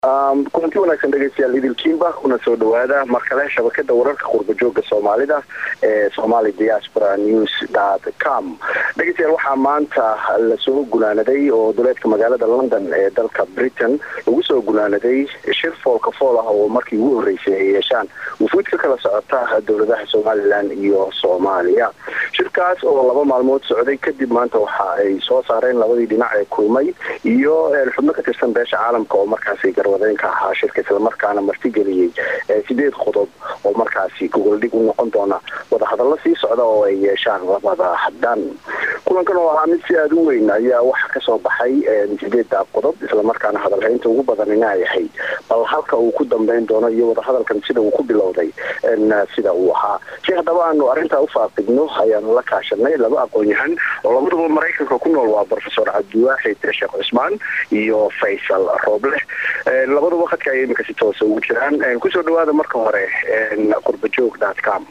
kulanti wanaagsan dhegeystayaal idilkiinba kuna soo dhawaada mar kale shabakada wararka qurbajooga soomaalida ee somali diaspora news dot com dhegeystayaal waxaa maanta lasoo gunaanaday oo duleedka magaalada london ee dalka britain lagu soo gunaanaday shir foolka fool ah oo markii ugu horreysay ay yeeshaan wufuud ka kala socota dowladaha somalilan iyo soomaaliya shirkaas oo laba maalmood socday kadib maanta waxa ay soo saareen labadii dhinac ee kulmay iyo xubno ka tirsan beesha caalamka oo markaasi garwadeenka ahaa shirka islamarkaana martigeliyey sideed qodob oo markaasi gogoldhig u noqon doona wadahadallo sii socda oo ay yeeshaan labada dhan kulankan oo ahaa mid si aada u weyn ayaa waxa kasoo baxay sideedda qodob islamarkaana hadalhaynta ugu badanina ay ahayd bal halka uu ku dambeyn doono iyo wadahadalkan sida uu ku bilowday sida uu ahaa si haddaba aanu arrintaa ufaaqidno ayaanu la kaashanay laba aqoon-yahan oo labaduba maraykanka ku nool waa profesor cabdiwaaxid sheekh cusmaan iyo faysal rooble labaduba khadka ay iminka si toosa ugu jiraan kusoo dhawaada marka hore qurbajoog dot com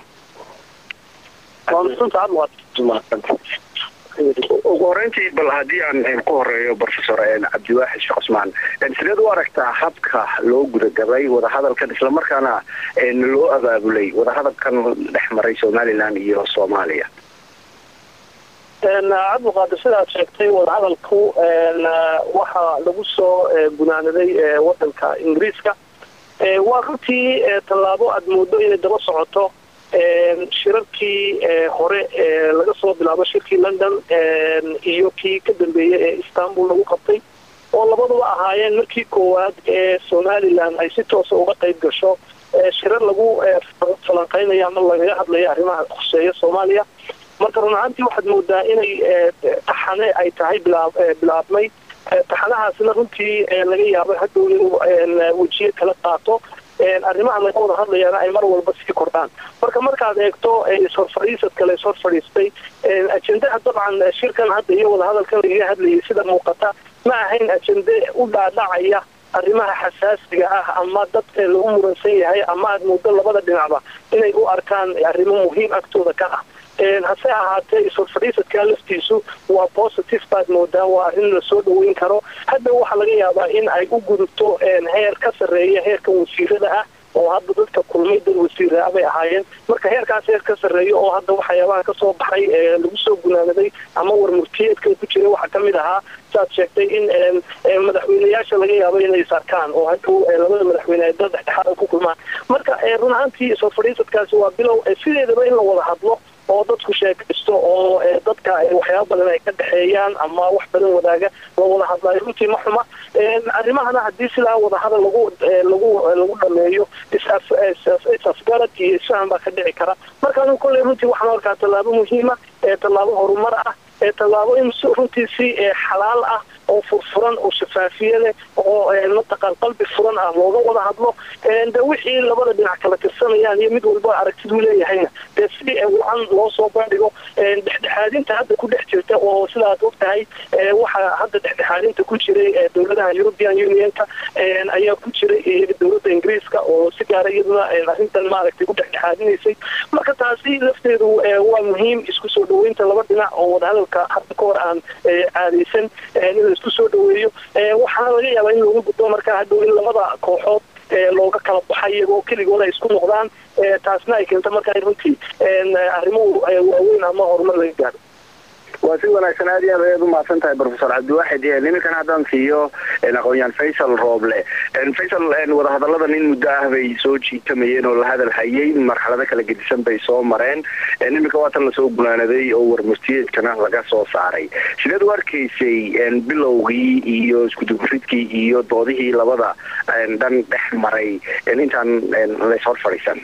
ugu horeyntii bal haddii aan ku horeeyo profesor cabdiwaaxid sheekh cusmaan sideed u aragtaa habka loo gudagabay wadahadalkan islamarkaana loo abaabulay wadahadalkan dhex maray somalilan iyo soomaaliya cabdiqaadir sidaad sheegtay wadahadalku waxaa lagu soo gunaanaday wadanka ingiriiska waa runtii tallaabo aada moodo inay daba socoto shirarkii hore laga soo bilaabo shirkii london iyo kii ka dambeeyey ee istanbul lagu qabtay oo labaduba ahaayeen markii koowaad ee somalilan ay si toosa uga qayb gasho shirar lagu falanqeynayo ama lagaga hadlayo arrimaha khuseeya soomaaliya marka run ahaantii waxaad moodaa inay taxane ay tahay bilaabmay taxanahaasna runtii laga yaabay hadhow inuu wejiye kala qaato arrimaha laga wada hadlayaana ay mar walba sii kordhaan marka markaad eegto ishor kale ishor fadhiistay ajendaha dabcan shirkan hadda iyo wadahadalkan lagaga hadlayay sida muuqata ma ahayn ajende u dhaadhacaya arrimaha xasaasiga ah ama dadka lagu muransan yahay ama aad muddo labada dhinacba inay u arkaan arrimo muhiim agtooda ka ah hase ahaatee ishor fadhiisadka laftiisu waa positive baad moodaa waa arrin lasoo dhaweyn karo hadda waxaa laga yaabaa in ay u gudubto heer ka sarreeya heerka wasiirada ah oo hadda dadka kulmay dad wasiira bay ahaayeen marka heerkaas heer ka sarreeya oo hadda waxyaabaha kasoo baxay lagu soo gunaanaday ama warmurtiyeedkan ku jira waxaa kamid ahaa saad sheegtay in madaxweyneyaasha laga yaabo inay is arkaan oo hadhow labada madaxweyne ay dad dhexdhexaada ku kulmaan marka run ahaantii soo fadhiisadkaasi waa bilow sideedaba in la wada hadlo oo dadku sheekaysto oo dadka waxyaaba badan ay ka dhexeeyaan ama wax badan wadaaga la wada hadlaayo runtii ma xuma arrimahana haddii sidaa wadahadal lagu lagu lagu dhameeyo is-afgarad iyo isfahan baa ka dhici kara marka anu kolley runtii waxaan arkaa tallaabo muhiima tallaabo horumar ah tallaabo in runtii si xalaal ah oo furfuran oo shafaafiye leh oo mataqaan qalbi furan ah looga wada hadlo de wixii labada dhinac kala tirsanayaan iyo mid walba aragtiduu leeyahayna dee si wacan loo soo bandhigo dhexdhexaadinta hadda ku dhex jirta oo sidaad og tahay waxaa hadda dhexdhexaadinta ku jiray dowladaha european unionka ayaa ku jiray dowladda ingiriiska oo si gaara iyaduna arrintan maaragtay ku dhexdhexaadinaysay marka taasi lafteedu waa muhiim isku soo dhaweynta laba dhinac oo wadahadalka hadda ka hor aan caadaysan in la isku soo dhaweeyo waxaana laga yaabaa in looga gudbo markaa hadhow in labada kooxood looga kala baxay iyagoo keligooda ay isku noqdaan taasna ay keento markaa runtii arrimuhu waaweyn ama horumar laga gaaro waa si wanaagsan aad iyo aad ayaad umahadsan tahay profesor cabdiwaaxid niminkan haddaan siiyo aqoon-yahan faysal rooble faysal wadahadallada nin muddo ah bay soo jiitamayeen oo la hadal hayay marxalado kala gedisan bay soo mareen iminka waatan lasoo gunaanaday oo warmurtiyeedkana laga soo saaray sideed u arkaysay bilowgii iyo iskuduguridkii iyo doodihii labada dhan dhex maray intaan lays hor fadhiisan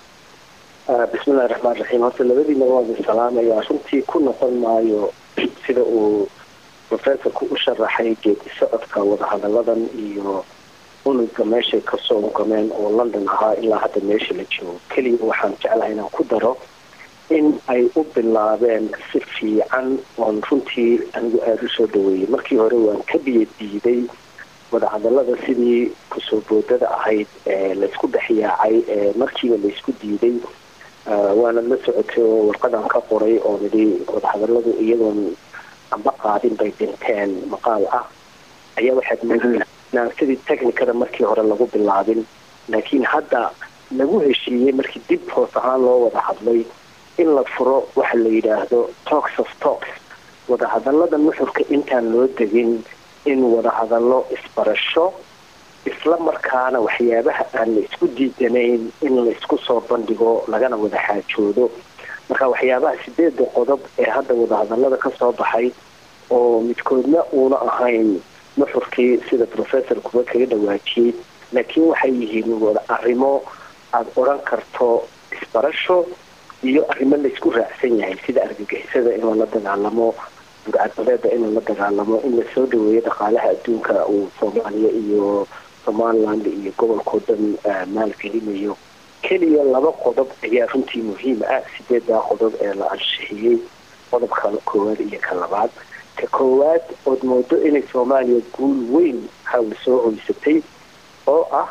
bismillahi raxmaan raxiim horta labadiina waada salaamayaa runtii ku noqon maayo sida uu professorku u sharaxay geedi socodka wadahadalladan iyo unuga meeshay kasoo ugameen oo london ahaa ilaa hadda meesha la joogo keliya waxaan jeclahay inaan ku daro in ay u bilaabeen si fiican oon runtii anigu aada usoo dhaweeyey markii hore waan ka biyo diiday wadahadallada sidii kusoo boodada ahayd ee laysku dhexyaacay ee markiiba laysku diiday waana la socotay oo warqadan ka qoray oo nidhi wadahadalladu iyadoon amba qaadin bay dhinteen maqaal ah ayaa waxaad moodaa inaan sidii technicada markii hore lagu bilaabin laakiin hadda lagu heshiiyey markii dib hoos ahaan loo wada hadlay in la furo waxa la yidhaahdo talks of talks wadahadallada nuxurka intaan loo degin in wadahadallo isbarasho isla markaana waxyaabaha aan la isku diidanayn in la isku soo bandhigo lagana wada xaajoodo marka waxyaabaha sideeda qodob ee hadda wadahadallada ka soo baxay oo midkoodna uuna ahayn nuxurkii sida professor kuba kaga dhawaajiyey laakiin waxay yihiin wada arrimo aada odhan karto isbarasho iyo arrimo laysku raacsan yahay sida argagixisada in lala dagaalamo burcadbaleeda in lala dagaalamo in lasoo dhaweeyo dhaqaalaha adduunka uu soomaaliya iyo somaliland iyo gobolkao dhan maalgelinayo keliya laba qodob ayaa runtii muhiim ah sideedaa qodob ee la ansixiyey qodobka koowaad iyo ka labaad ka koowaad ood moodo inay soomaaliya guul weyn hawl soo hoysatay oo ah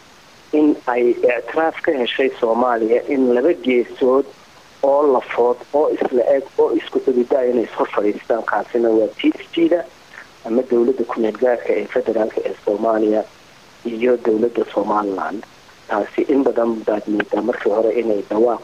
in ay ictiraaf ka heshay soomaaliya in laba geesood oo lafood oo isla eg oo isku xududaa inay ishor fadhiistaan kaasina waa t s g da ama dowladda ku-meel gaarka ee federaalka ee soomaaliya iyo dowladda somaliland taasi in badan baad moodaa markii hore inay dhawaaq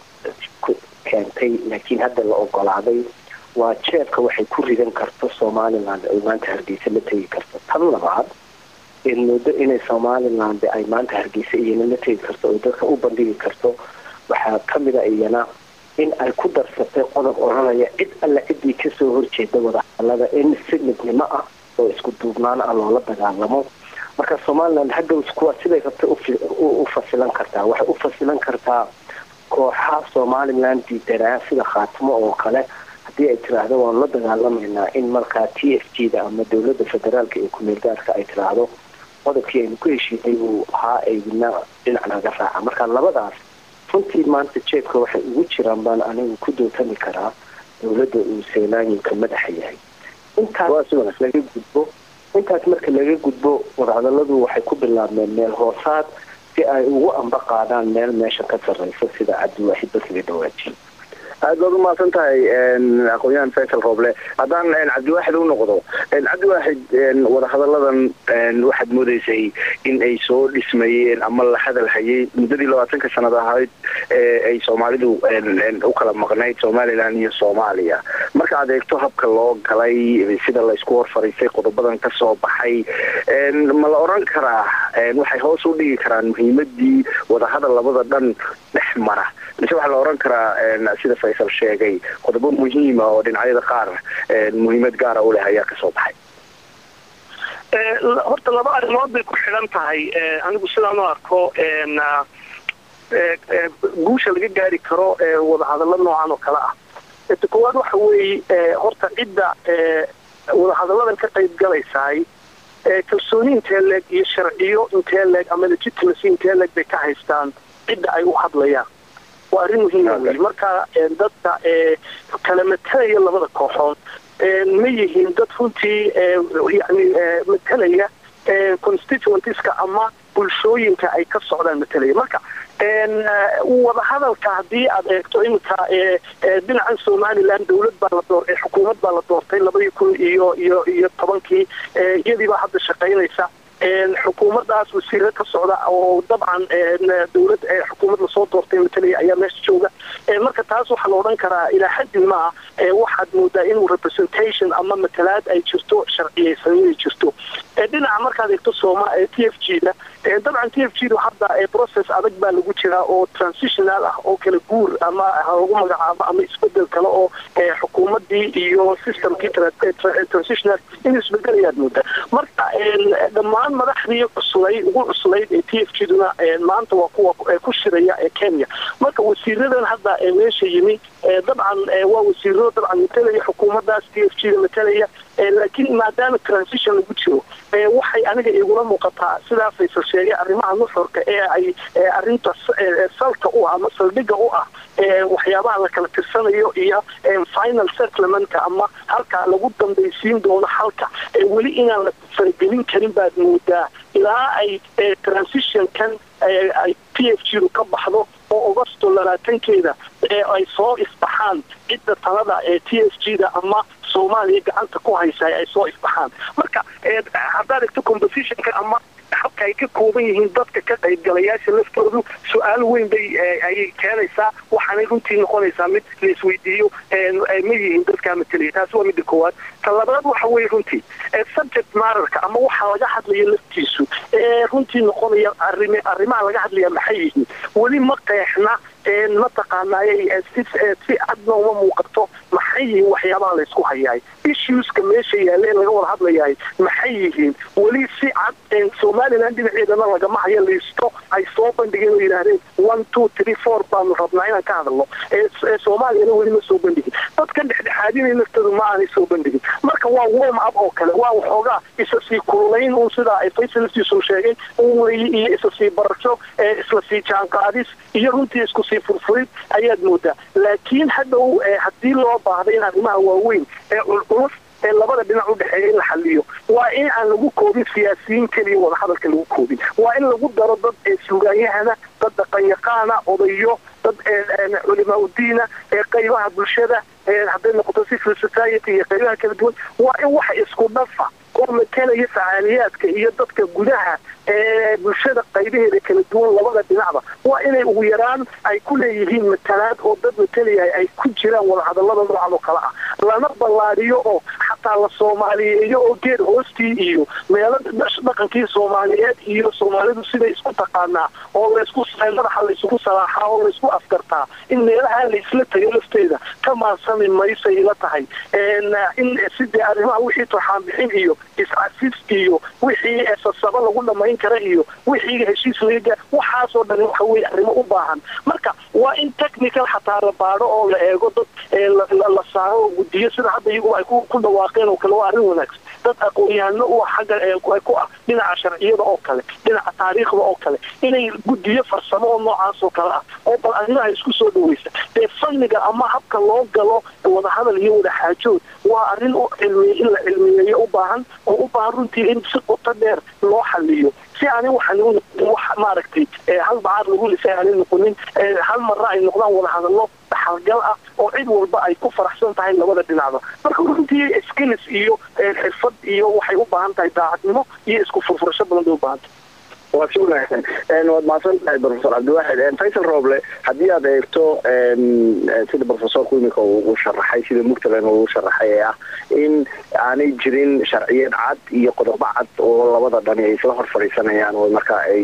keentay laakiin hadda la ogolaaday waa jeebka waxay ku ridan karto somaliland ay maanta hargeysa la tegi karto tan labaad in muddo inay somaliland ay maanta hargeysa iyana la tegi karto oo dadka u bandhigi karto waxaa kamid a iyana in ay ku darsatay qodob odhanaya cid alla ciddii kasoo horjeeda wadahadalada in si midnimo ah oo isku duubnaan ah loola dagaalamo marka somaliland hadhow kuwa siday rabta u fasilan kartaa waxay u fasilan kartaa kooxaha somaliland diidanaa sida khaatimo oo kale haddii ay tiraahdo waanu la dagaalamaynaa in markaa t f g da ama dowladda federaalka ee ku-meel gaarka ay tiraahdo qodobkii aynu ku heshiinay uu ahaa aydina dhinac naga raaca marka labadaas runtii maanta jeebka waxay ugu jiraan baan anigu ku dootami karaa dowladda uu seylaanyinka madaxa yahay intaas laga gudbo intaas marka laga gudbo wadahadaladu waxay ku bilaabmeen meel hoosaad si ay ugu amba qaadaan meel meesha ka sarreysa sida cabdiwaaxid baskaga dhawaajiyo aada baad umahadsan tahay aqoon-yahan faysal rooble haddaan cabdiwaaxid u noqdo cabdiwaaxid wadahadalladan waxaad moodeysay in ay soo dhismayeen ama la hadal hayay muddadii labaatanka sanad ahayd ee ay soomaalidu u kala maqnayd somalilan iyo soomaaliya marka aad eegto habka loo galay sida laysku hor fariistay qodobadan ka soo baxay ma la odhan karaa waxay hoos u dhigi karaan muhiimadii wadahadal labada dhan dhex mara mise waxaa la odhan karaa sida faysal sheegay qodobo muhiima oo dhinacyada qaar muhiimad gaara u leh ayaa kasoo baxay horta laba arrimood bay ku xidhan tahay anigu sidaan u arko guusha laga gaari karo wadahadallo noocan oo kale ah ta koowaad waxa weeye horta cidda wadahadalladan ka qayb galaysaay kalsooni intee leeg iyo sharciyo intee leeg ama legitimacy intee leeg bay ka haystaan cidda ay u hadlayaan waa arrin muhiima wey marka dadka kala matalaya labada kooxood ma yihiin dad runtii yani matalaya constituentska ama bulshooyinka ay ka socdaan matalaya marka wadahadalka haddii aad eegto iminka dhinacan somaliland dawlad baa la door xukuumad baa la doortay labadii kun iyo iyo iyo tobankii iyadii baa hadda shaqaynaysa xukuumadaas wasiiro ka socda oo dabcan dawlad xukuumad lasoo doortay matalaya ayaa meesha jooga marka taas waxaa la odhan karaa ilaa xaddin maa waxaad moodaa inuu representation ama matalaad ay jirto sharciyeysan inay jirto dhinaca markaad eegto soma t f g da dabcan t f g da hadda process adag baa lagu jiraa oo transitional ah oo kala guur ama lagu magacaabo ama isbedel kale oo xukuumadii iyo systemkii transitional in isbedelayaad moodaa marka dhammaan madaxdii cuslay ugu cuslayd ee t f g duna maanta waa kuwa ku shiraya ee kenya marka wasiiradan hadda meesha yimi dabcan waa wasiiro dabcan matalaya xukuumadaas t f g da matalaya laakiin maadaama transition lagu jiro waxay aniga igula muuqataa sidaa faysal sheegay arrimaha nuxurka ee ay arinta salka u ah ama saldhiga u ah waxyaabaha la kala tirsanayo iyo final settlementka ama halka lagu dambaysiin doono halka weli inaan la faragelin karin baad moodaa ilaa ay transitionkan ay p f g du ka baxdo oo augusto labaatankeeda ee ay soo isbaxaan cidda talada ee t s g da ama soomaaliya gacanta ku haysa ay soo ifbaxaan marka haddaad egto compositionka ama habka ay ka kooban yihiin dadka ka qaybgalayaasha laftoodu su-aal weyn bay ayay keenaysaa waxaanay runtii noqonaysaa mid la isweydiiyo ma yihiin dadkaa mateliya taasi waa midda koowaad ta labaad waxa weeye runtii subject mararka ama waxaa laga hadlaya laftiisu ee runtii noqonaya arrim arrimaha laga hadlaya maxay yihiin weli ma qeexna mataqaanaaye si si cadna uma muuqato maxay yihiin waxyaabaha laysku hayaay issueska meesha yaalla ee laga wada hadlayahay maxay yihiin weli si cad somaliland dhinaceedana lagama hayo liisto ay soo bandhigeen oo yidhaahdeen one two three four baanu rabnaa inaan ka hadalno soomaaliyana weli ma soo bandhigin dadka dhexdhexaadinay laftoodu ma aanay soo bandhigin marka waa warm up oo kale waa waxoogaa isa sii kululayn un sidaa ay faysalsiisu sheegay un weeye iyo isa sii barasho isla sii jaanqaadis iyo runtii isku sii furfurid ayaad moodaa laakiin hadhow haddii loo baahday in arrimaha waaweyn ee culculus ee labada dhinac u dhexeeya in la xaliyo waa in aan lagu koobin siyaasiyiin keliya wadahadalka lagu koobin waa in lagu daro dad suugaanyahana dad dhaqanyaqaana odayo dad culimaa udiina ee qaybaha bulshada hadday noqoto civil society iyo qaybaha kala duwan waa in waxa isku dhafa oo matalaya facaaliyaadka iyo dadka gudaha ee bulshada qaybaheeda kala duwan labada dhinacba waa inay ugu yaraan ay ku leeyihiin matalaad oo dad matalayahay ay ku jiraan wadahadallada noocan oo kale ah lana ballaadhiyo oo xataa la soomaaliyeeyo oo geed hoostii iyo meelo dhaqankii soomaaliyeed iyo soomaalidu siday isku taqaanaa oo laysku madaxa laysugu salaaxaa oo laysku afgartaa in meelaha laysla tago lafteeda ka maansami maysay ila tahay in sidee arrimaha wixii turxaan bixin iyo is-casis iyo wixii sasaba lagu dhamayn kara iyo wixii heshiis laga waxaasoo dhan waxa weye arrimo u baahan marka waa in technical xataa la baadho oo la eego dad la saaro oo gudiyo sida hadda iyagu ay ku dhawaaqeen oo kale waa arrin wanaagsan dad aqoon-yahano u xagga ku ah dhinaca sharciyada oo kale dhinaca taariikhda oo kale inay gudiyo farsamo oo noocaas oo kale ah oo bal arrimaha isku soo dhaweysa dee fanniga ama habka loo galo wadahadal iyo wadaxaajood waa arrin u cilmiy in la cilmiyeeyo u baahan oo u baahan runtii in si qoto dheer loo xaliyo si aanin waxaan wax maaragtay hal bacaar lagu lisay aanin noqonin hal marra ay noqdaan wadahadallo dhaxalgal ah oo cid walba ay ku faraxsan tahay labada dhinacba marka runtii skills iyo xirfad iyo waxay u baahan tahay daacadnimo iyo isku furfurasho badan bay u baahan tahay waa si wanaagsan waad mahadsan tahay profesor cabdiwaxid faysal roble haddii aad eegto sida profesorku iminka uu sharaxay sida mugtalan uu sharaxay ee ah in aanay jirin sharciyad cad iyo qodobo cad oo labada dhani ay isla hor fadhiisanayaan oo markaa ay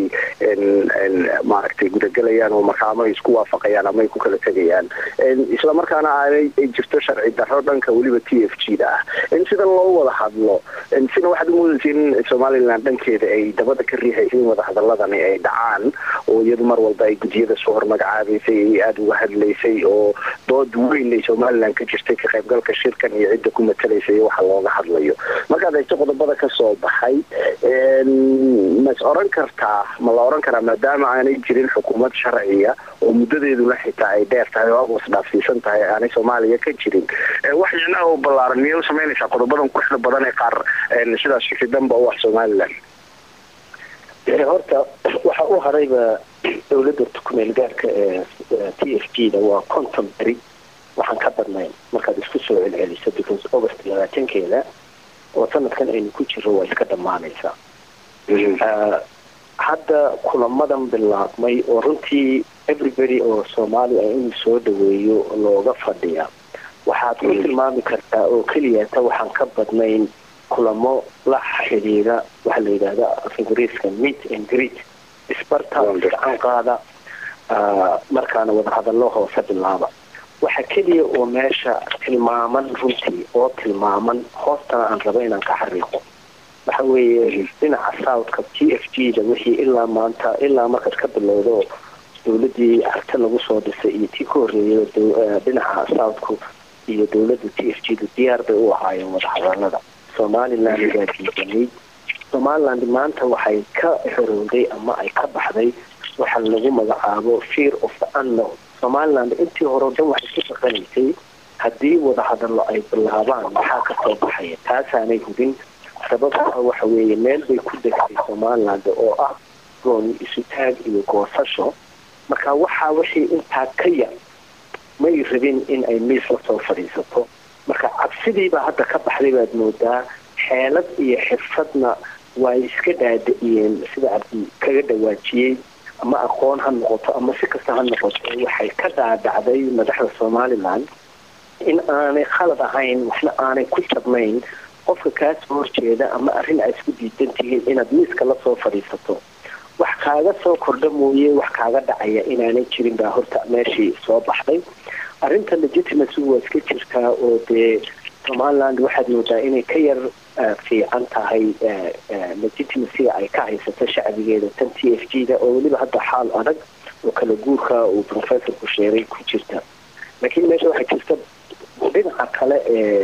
maaragtay gudagelayaan oo markaa ama ay isku waafaqayaan ama ay ku kala tegayaan isla markaana aanay jirto sharci darro dhanka weliba t f g da ah in sidan loo wada hadlo sida waxaad umoodaysa in somaliland dhankeeda ay dabada ka riixaysa in wadahadaladani ay dhacaan oo iyadu mar walba ay gudiyada soo hormagacaabaysay ay aada uga hadlaysay oo dood weyn ay somaliland ka jirtay ka qaybgalka shirkan iyo cidda ku matalaysa iyo waxa looga hadlayo markaad eegto qodobada kasoo baxay mas oran kartaa ma la oran karaa maadaama aanay jirin xukuumad sharciya oo muddadeeduna xitaa ay dheer tahay oo agoos dhaafsiisan tahay aanay soomaaliya ka jirin waxyana oo ballaaran miyay u samaynaysaa qodobadan quruxda badan ee qaar sidaas shikridanba u ah somaliland horta waxa u harayba dowladda kumeel gaarka ee t f g da waa conton beri waxaan ka badnayn markaad isku soo celceliso because august labaatankeeda oo sanadkan aynu ku jiro waa iska dhammaanaysaa hadda kulamadan bilaabmay oo runtii everybody oo soomaaliya inuu soo dhaweeyo looga fadhiya waxaad ku tilmaami kartaa oo keliyata waxaan ka badnayn kulamo la xidhiida waxaa la yidhahda af ingiriiska meet and greet isbarta gacan qaada markaana wadahadallo hoose bilaaba waxa keliya oo meesha tilmaaman runtii oo tilmaaman hoostana aan rabo inaan ka xariiqo waxa weeye dhinaca southka t f g da wixii ilaa maanta ilaa markaad ka bilowdo dowladii arta lagu soo dhisay iyo tii ka horreeyay dhinaca southku iyo dowladda t f g da diyaar bay u ahaayeen wadahadalada somaliland baa diidanay somaliland maanta waxay ka xorowday ama ay ka baxday waxa lagu magacaabo fear of the unknown somaliland intii hore o dhan waxay ku shaqanaysay haddii wadahadallo ay bilaabaan maxaa ka soo baxaya taasaanay hubin sababtaa waxa weeye meel bay ku degtay somaliland oo ah gooni isu taag iyo goosasho marka waxaa wixii intaa ka yar may rabin in ay miis la soo fadhiisato marka cabsidiibaa hadda ka baxday baad moodaa xeelad iyo xirfadna waa iska dhaada'iyeen sida cabdi kaga dhawaajiyey ama aqoon ha noqoto ama si kasta ha noqoto waxay ka dhaadhacday madaxda somalilan in aanay khalad ahayn waxna aanay ku jabnayn qofka kaa soo horjeeda ama arrin aad isku diidan tihiin inaad miiska la soo fadhiisato wax kaaga soo kordha mooye wax kaaga dhacaya inaanay jirin baa horta meeshii soo baxday arrinta legitimacy waa iska jirtaa oo dee somaliland waxaad moodaa inay ka yar fiican tahay legitimacy ay ka haysato shacbigeeda tan t f g da oo weliba hadda xaal adag oo kala guurka uu professorku sheegay ku jirta laakiin meesha waxaa jirta dhinaca kale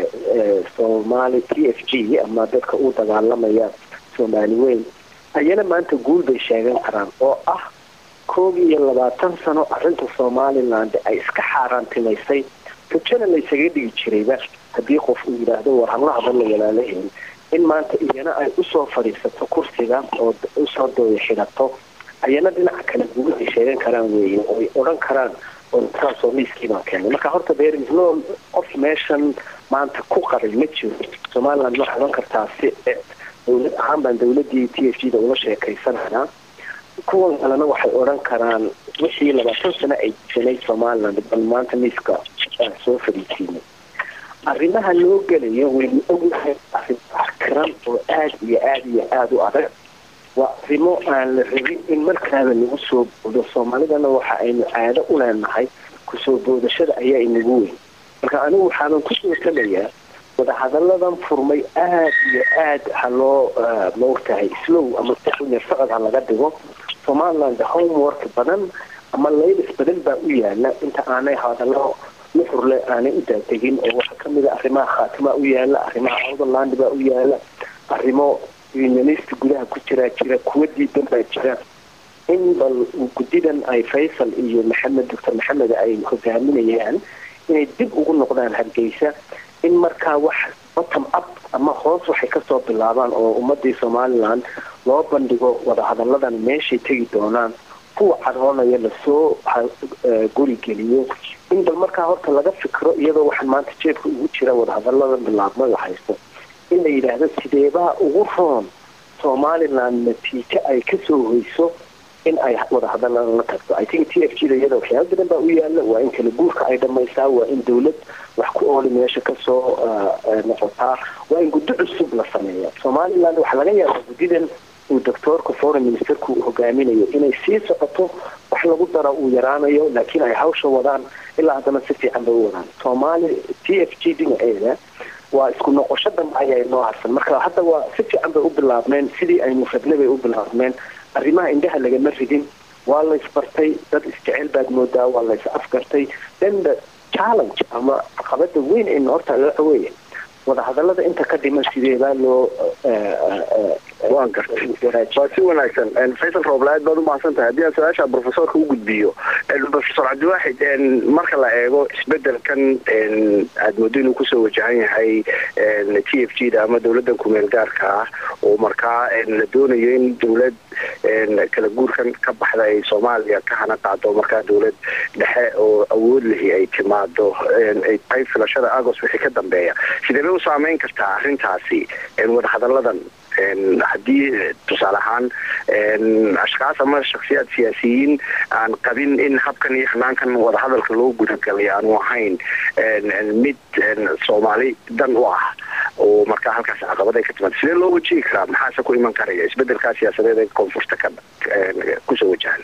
ee somali t f g ama dadka u dagaalamaya soomaali weyn ayana maanta guul bay sheegan karaan oo ah koob iyo labaatan sano arrinta somaliland ay iska xaaraantimaysay rajana laysaga dhigi jirayba haddii qof uu yidhaahdo war hala hadalla walaalaheyn in maanta iyana ay usoo fadhiisato kursiga oo usoo dooya xidhato ayana dhinaca kale guul ay sheegan karaan weeye oo ay odhan karaan oo saasoo miiskii baan keenay marka horta beerislo qof meeshan maanta ku qaray ma jiro somaliland waxaa odhan kartaa si dowlad ahaan baan dowladii t f g da ula sheekaysananaa kuwan kalena waxay odhan karaan wixii labaatan sano ay jisanay somaliland bal maanta miiska soo fadhiisiinay arrimaha loo gelayo waynu ognahay arrin arkiran oo aada iyo aada iyo aada u adag waa arrimo aan la rabin in markaaba lagu soo boodo soomaalidana waxa aynu caado u leenahay kusoo boodashada ayaa inagu weyn marka anigu waxaanan kusoo talayaa wadahadalladan furmay aada iyo aad ha loo maogtahay slow ama yar socod ha laga dhigo somaliland homework badan ama laylis badan baa u yaala inta aanay hadallo nuxurle aanay u daadegin oo waxaa kamid a arrimaha khaatimaa u yaala arrimaha outherland baa u yaala arrimo unionist gudaha ku jiraa jira kuwa diidan baa jira in bal guddidan ay faysal iyo maxamed doctor maxamed ay hogaaminayaan inay dib ugu noqdaan hargeysa in markaa wax bottom up ama hoos waxay kasoo bilaabaan oo ummadii somaliland loo bandhigo wadahadalladan meeshay tegi doonaan kuwa caroonaya lasoo gurigeliyo in bal markaa horta laga fikro iyadoo waxaan maanta jeebka ugu jira wadahadalladan bilaabmay la haysto in la yidhaahdo sideebaa ugu roon somaliland natiijo ay kasoo hoyso in ay wadahadalladan la tagto i think t f g da iyada waxyaaba badan baa u yaala waa in kala guurka ay dhamaysaa waa in dowlad wax ku ooli meesha kasoo noqotaa waa in guddo cusub la sameeya somaliland waxaa laga yaabaa guddidan uu doctoorka foreign ministerku hogaaminayo inay sii socoto wax lagu dara uu yaraanayo laakiin ay hawsha wadaan ilaa haddana si fiican bay u wadaan soomaali t f g dhinaceeda waa isku noqosho dambe ayaa inoo harsan marka hadda waa si fiican bay u bilaabmeen sidii aynu rabnay bay u bilaabmeen arrimaha indhaha lagama ridin waa la isbartay dad isjecel baad moodaa waa la is afgartay then the challenge ama caqabada weyn ee horta waxa weeye wadahadallada inta ka dhiman sideebaa loo waan gartay waa si wanaagsan faysal roobla-aad baad umahadsan tahay haddii aan su-aasha profesorka u gudbiyo profesor cabdiwaaxid marka la eego isbedelkan aad moodo inuu kusoo wajahan yahay t f g da ama dowladdan kumeel gaarka ah oo markaa la doonayo in dowlad kala guurkan ka baxda ay soomaaliya ka hana qaado markaa dowlad dhexe oo awood lihi ay timaado ay tahay filashada agos wixii ka dambeeya sidee bay u saameyn kartaa arrintaasi wadahadalladan haddii tusaale ahaan ashkaas ama shaksiyaad siyaasiyiin aan qabin in habkan iyo hanaankan wadahadalka loo gudagalay aanu ahayn mid soomaali dan u ah oo markaa halkaas caqabad ay ka timaado sidee loo wajihi karaa maxaase ku iman karaya isbedelkaa siyaasadeed ee koonfurta ka kusoo wajahan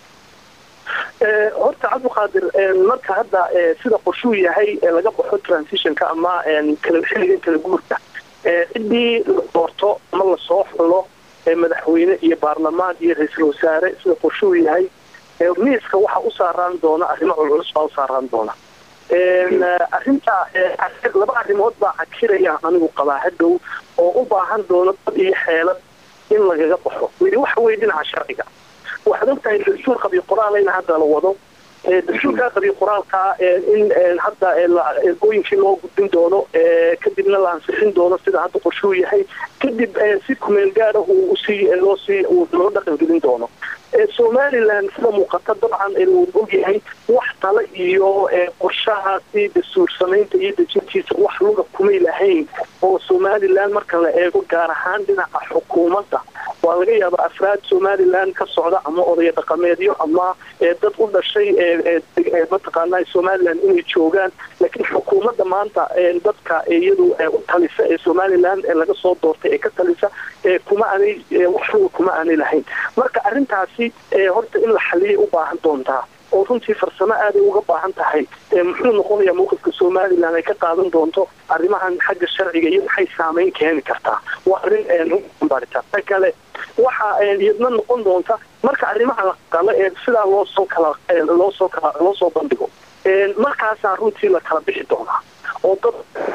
horta cabdiqaadir marka hadda sida qorshuu yahay laga baxo transitionka ama xilligan kala guurka ciddii la doorto ama lasoo xulo madaxweyne iyo baarlamaan iyo ra-iisul wasaare sida qorshuu yahay miiska waxa u saaraan doona arrimo culculus baa u saaraan doona arrinta laba arrimood baa cakiraya anigu qabaa hadhow oo u baahan doono dad iyo xeelad in lagaga baxo midi waxa weye dhinaca sharciga waxaad ogtahay dastuur qabiy qoraalayna hadda la wado dastuurkaa qabiy qoraalkaa in hadda ergooyinkii loo gudbin doono kadibna la ansixin doono sida hadda qorshuu yahay kadib si kumeel gaara uu usii loosii loo dhaqangelin doono somalilan sida muuqata dabcan uu ogyahay wax tale iyo qorshahaasi dastuur samaynta iyo dejintiisa wax luga kumay lahayn oo somalilan marka la eego gaar ahaan dhinaca xukuumadda waa laga yaaba afraad somalilan ka socda ama odaya dhaqameedyo ama dad u dhashay mataqaana somalilan inay joogaan laakiin xukuumadda maanta dadka iyadu u talisa ee somalilan laga soo doortay ee ka talisa kuma aanay wax luga kuma aanay lahayn marka arrintaasi horta in la xaliyay u baahan doontaa oo runtii farsamo aaday uga baahan tahay muxuu noqonayaa mawqifka somalilan ay ka qaadan doonto arrimahan xagga sharciga iyo maxay saameyn keeni kartaa waa arrin baarita kale waxa iyadna noqon doonta marka arrimaha la qalo ee sidaa loosoo kala loosoo kala loo soo bandhigo markaasaa runtii la kala bixi doonaa oo dad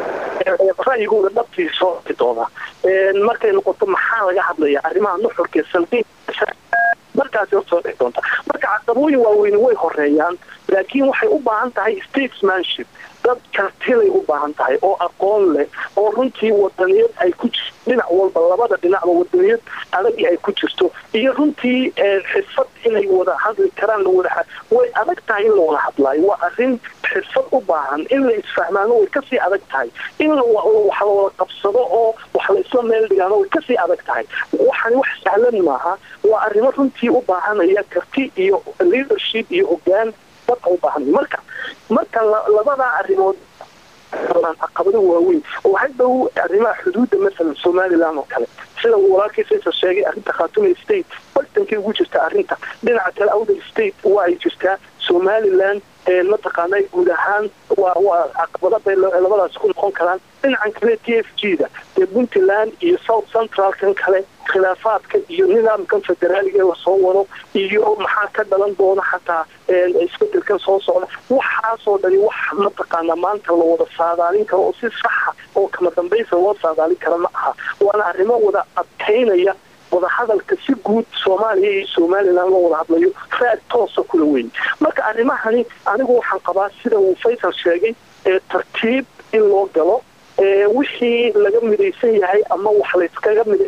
ra'yigooda dhabtii soo bixi doonaa markay noqoto maxaa laga hadlaya arrimaha nuxurka salqiin markaasi horta soo dhixi doonta marka caqabooyin waaweyne way horeeyaan laakiin waxay u baahan tahay statesmanship dad kartilay u baahan tahay oo aqoon leh oo runtii wadaniyad ay ku jirto dhinac walba labada dhinacba wadaniyad adagii ay ku jirto iyo runtii xirfad inay wada hadli karaan lawada way adag tahay in la wada hadlaayo waa arrin xirfad u baahan in la isfahmaano way kasii adag tahay in wax la wada qabsado oo wax la isla meel dhigaano way kasii adag tahay waxani wax sahlan maaha waa arrimo runtii u baahanaya karti iyo leadership iyo hogaan dadka u baahanaya marka marka labadaa arrimood caqabado waaweyn oo hadhow arrimaha xuduudda masalan somalilan oo kale sida uu walaalkii faysal sheegay arrinta khaatume state bartankay ugu jirta arrinta dhinaca kale outer state waa ay jirtaa somalilan mataqaana guud ahaan waa waa caqabada bay labadaas ku noqon karaan dhinacan kale t f g da dee puntland iyo south centralkan kale khilaafaadka iyo nidaamkan federaaliga lasoo wado iyo maxaa ka dhalan doona xataa isbedelkan soo socda waxaasoo dhani wax mataqaana maanta la wada saadaalin karo oo si saxa oo kama dambaysa loo saadaalin kara ma aha waana arrimo wada adkaynaya wadahadalka si guud soomaaliya iyo somalilan loo wada hadlayo raad toosa kula weyn marka arrimahani anigu waxaan qabaa sida uu faysal sheegay tartiib in loo galo wixii laga midaysan yahay ama wax layskaga mid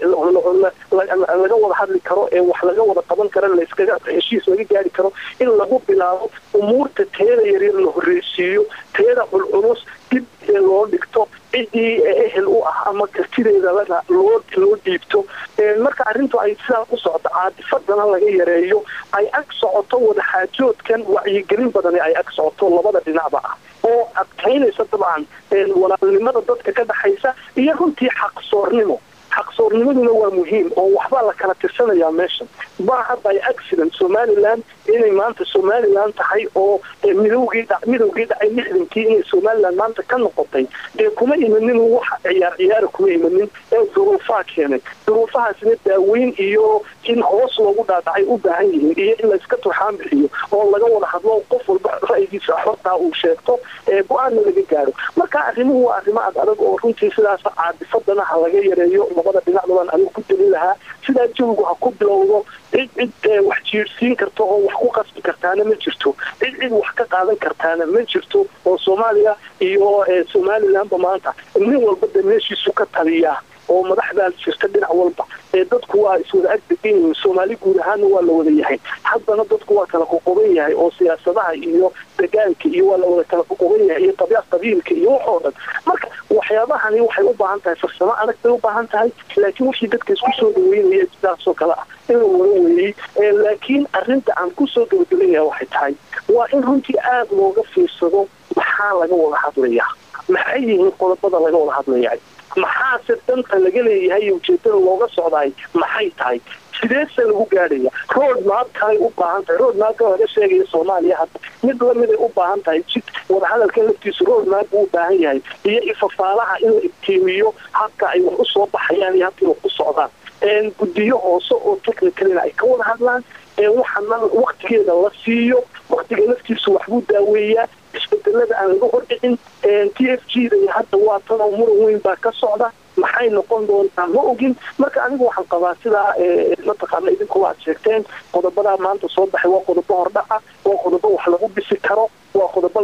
laga wada hadli karo ee wax laga wada qaban karo layskaga heshiis laga gaari karo in lagu bilaabo umuurta teeda yaryar la horreysiiyo teeda culculus dib loo dhigto ciddii ehel u ah ama kartideeda loo loo dhiibto marka arrintu ay sidaa ku socoto caadifadana laga yareeyo ay ag socoto wadaxaajoodkan wacyigelin badani ay ag socoto labada dhinacba ah oo adkaynaysa dabcan walaalnimada dadka ka dhaxaysa iyo runtii xaqsoornimo xaqsoornimaduna waa muhiim oo waxbaa la kala tirsanayaa meeshan maaha by accident somalilan inay maanta somalilan tahay oo midowgii midowgii dhacay lixdankii inay somalilan maanta ka noqotay dee kuma imanin wax ciyaar ciyaara kuma imanin ee duruufaa keenay duruufahaasina daaweyn iyo in hoos loogu dhaadhacay u baahan yihiin iyo in layska turxaan bixiyo oo laga wada hadlo qof walba ra'yigiisa xortaa uu sheegto go-aanna laga gaaro marka arrimuhu waa arrimo ad adag oo runtii sidaas caadifadana ha laga yareeyo labada dhinacba baan anigu ku deli lahaa sidaa jawigu ha ku bilowdo cid cid wax jiirsiin karta oo wax ku qasbi kartaana ma jirto cid cid wax ka qaadan kartaana ma jirto oo soomaaliya iyo somalilanba maanta nin walba de meeshiisu ka taliyaa oo madaxdaa jirta dhinac walba ee dadku waa iswada agdegan yihiin soomaali guud ahaanna waa la wada yahay haddana dadku waa kala qoqoban yahay oo siyaasadaha iyo degaanka iyo waa la wada kala qoqoban yahay iyo qabya qabiilka iyo waxoo dhan marka waxyaabahani waxay u baahan tahay farsamo adag bay u baahan tahay laakiin wixii dadka isku soo dhaweynaya sidaasoo kale ah in la wada weeyey laakiin arrinta aan kusoo gabagabanaya waxay tahay waa in runtii aada looga fiirsado maxaa laga wada hadlayaa maxay yihiin qodobada laga wada hadlaya maxaase danta laga leeyahay ujeedada looga socdaay maxay tahay sideese lagu gaadhaya road map kalay u baahan tahay road mapka laga sheegaya soomaaliya hadda mid lamiday u baahan tahay jid wadahadalka laftiisu road map buu u baahan yahay iyo ifafaalaha in la ibtiimiyo habka ay wax usoo baxayaan iyo habkay wax u socdaan guddiyo hoose oo technicalina ay ka wada hadlaan waxaana waktigeeda la siiyo waktiga laftiisu waxbuu daaweeyaa isbedelada aan laga hordhicin t f g da hadda waa tanoo muran weyn baa ka socda maxay noqon doontaa ma ogin marka anigu waxaan qabaa sidaa mataqaana idinkuwa aad sheegteen qodobadaa maanta soo baxay waa qodobo hordhaca waa qodobo wax lagu dhisi karo waa qodobo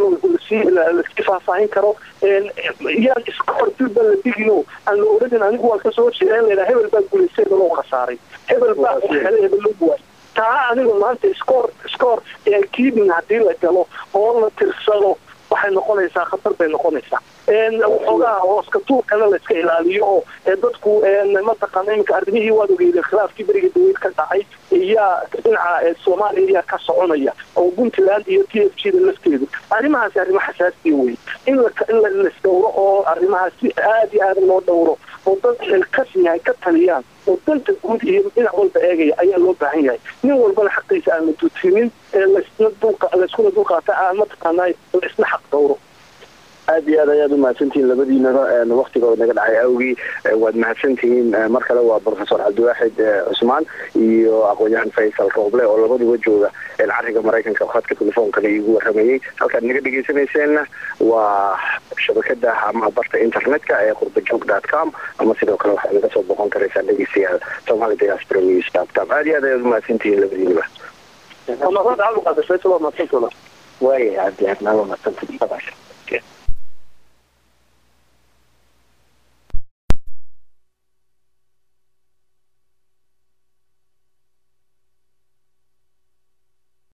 lasii faahfaahin karo yaan iska hortilba la digino aan la odhanin anigu waan kasoo horjeeda in laydhaha hebel baa guulaystay hebel oo khasaaray hebel baa hele hebel loo guwaay taa anigu maanta scoor scoor keeping haddii la galo oo la tirsado waxay noqonaysaa khatar bay noqonaysaa waxoogaa hooska tuurkana la iska ilaaliyo oo dadku mataqaana iminka arrimihii waad ogeydeen khilaafkii beriga dawlad ka dhacay iyaa dhinaca soomaaliya ayaa ka soconaya oo puntland iyo t f g da lafteedu arrimahaasi arrimo xasaasiya wey in la in laisdhowro oo arrimahaas si aada iyo aada loo dhowro oo dad xilkas yahay ka taliyaan oo danta guud iyo dhinac walba eegaya ayaa loo baahan yahay nin walbana xaqiisa aan la duutinin lasna dulqa layskuna dulqaata aan mataqaanaa laisna xaq dhowro aad iyo aad ayaad umahadsantihiin labadiinaba waktigooda naga dhacay awgii waad mahadsantihiin mar kale waa professor cabdiwaaxid cusmaan iyo aqoon-yahan faysal rooble oo labaduba jooga cariga maraykanka khadka telefoonkana iigu waramayey halkaad naga dhegeysanayseena waa shabakada ama barta internetka ee qurbajoog dot com ama sidoo kale waxaad naga soo boqon karaysaan dhegeystayaal somali diaspora news dot com aad iyo aad ayaad umahadsantihiin labadiinaba waaya cabdi aad naaba madsanta